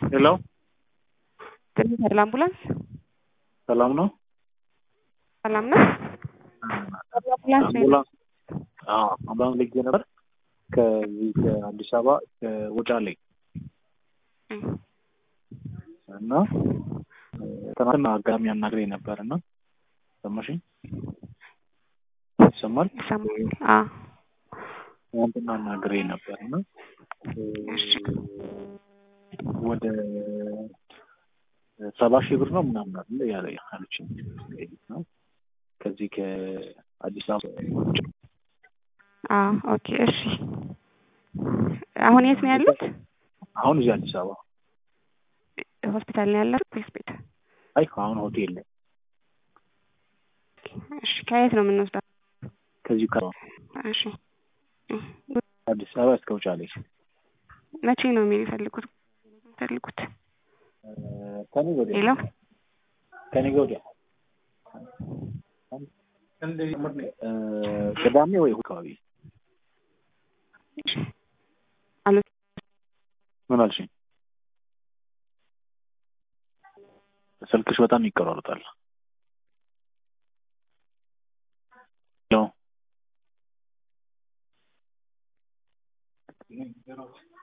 ሄሎ ትንሽ አምቡላንስ ሰላም ነው? ሰላም ነው። አምቡላንስ ነው አምቡላንስ አዎ፣ አምቡላንስ ልጌ ነበር ከዚህ ከአዲስ አበባ ከውጫሌ እና ትናንትና አጋጣሚ አናግሬ ነበር እና ሰማሽኝ? ይሰማል? ይሰማል? አዎ ትናንትና አናግሬ ነበር እና ወደ ሰባ ሺህ ብር ነው ምናምን አለ ያለ አለችኝ ነው ከዚህ ከአዲስ አበባ ውጭ አዎ ኦኬ እሺ አሁን የት ነው ያሉት አሁን እዚህ አዲስ አበባ ሆስፒታል ነው ያለው ወይስ ቤት አይ አሁን ሆቴል ላይ እሺ ከየት ነው የምንወስደው ከዚሁ ከ እሺ አዲስ አበባ እስከ ውጫሌ መቼ ነው የሚፈልጉት የሚፈልጉት ከኔ ወዲያ ሄሎ ከኔ ወዲያ ቅዳሜ ወይ እሑድ አካባቢ አሉ ምን አልሽኝ? ስልክሽ በጣም ይቆራረጣል። ሄሎ